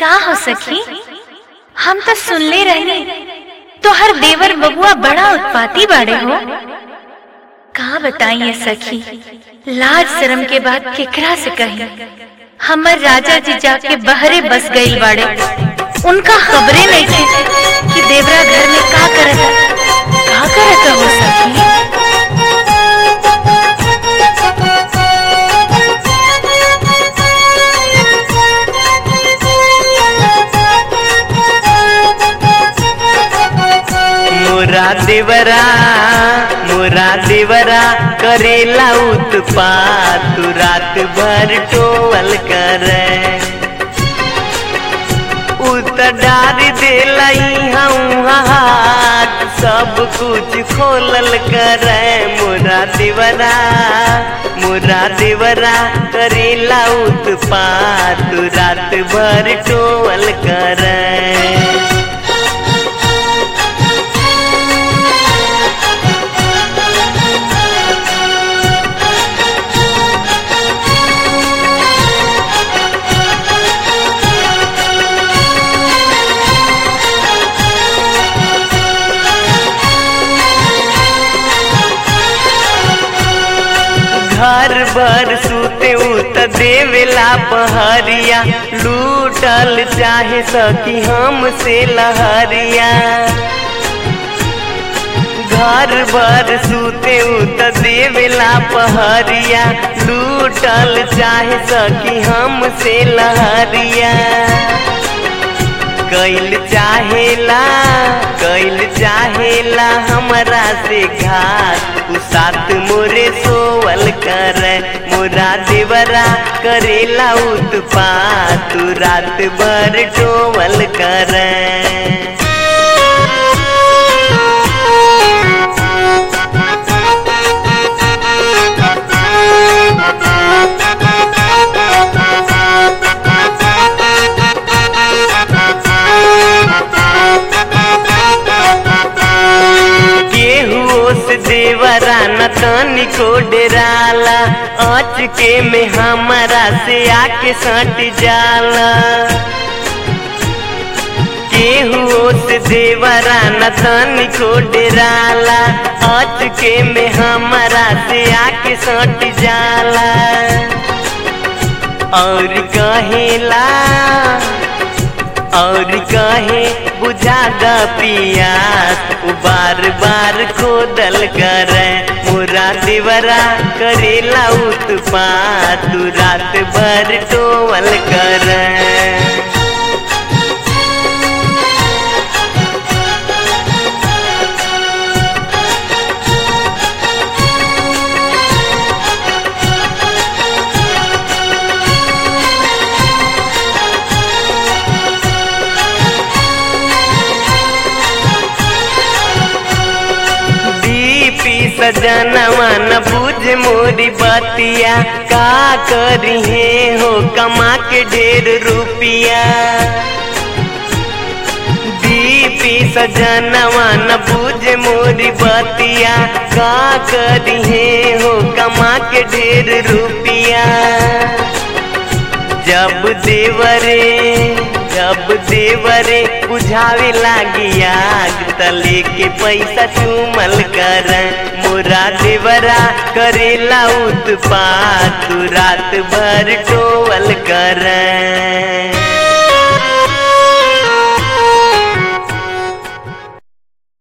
का हो सखी हम तो सुनले रहनी तोहर देवर बबुआ बड़ा उत्पाती बाड़े हो का बताइए सखी लाज शर्म के बाद केकरा से कही हमर राजा जी जाके बहरे बस गई बाड़े उनका खबरे नहीं थी कि देवरा घर में का करत का करत हो सखी मोरा देवरा मोरा देवरा करेला उत्पात तू रात भर टोवल करे उत डार देला हम हाथ सब कुछ खोलल करे मोरा देवरा मोरा देवरा करेला उत्पात तू रात भर टोवल करे घर भर सूते उत देवेला पहरिया लूटल चाहे सकी हमसे लहरिया घर भर सूते उत देवेला पहरिया लूटल चाहे सकी हमसे लहरिया कैल चाहेला कैल चाहेला हमरा से घात उ साथ मोरे सोवल कर मोरा देवरा करेला उत्पात तू रात भर टोवल कर केहू से देवरा न तनिको डेराला अच के में हमारा से आके सट जाला केहू से देवरा न तनिको डेराला अच के में हमारा से आके सट जाला और कहेला और कहे बुझा द पियास उ बार बार खोदल कर मोरा देवरा करेला उत्पात तू रात भर टोवल कर दीपी सजनवा न बुझ मोरी बतिया का करी है हो कमा के ढेर रुपिया दीपी सजनवा न बुझ मोरी बतिया का करी है हो कमा के ढेर रुपिया जब देवरे जब देवरे बुझावे लागी आग तले के पैसा चूमल कर मोरा देवरा करेला उत्पात तू रात भर टोवल कर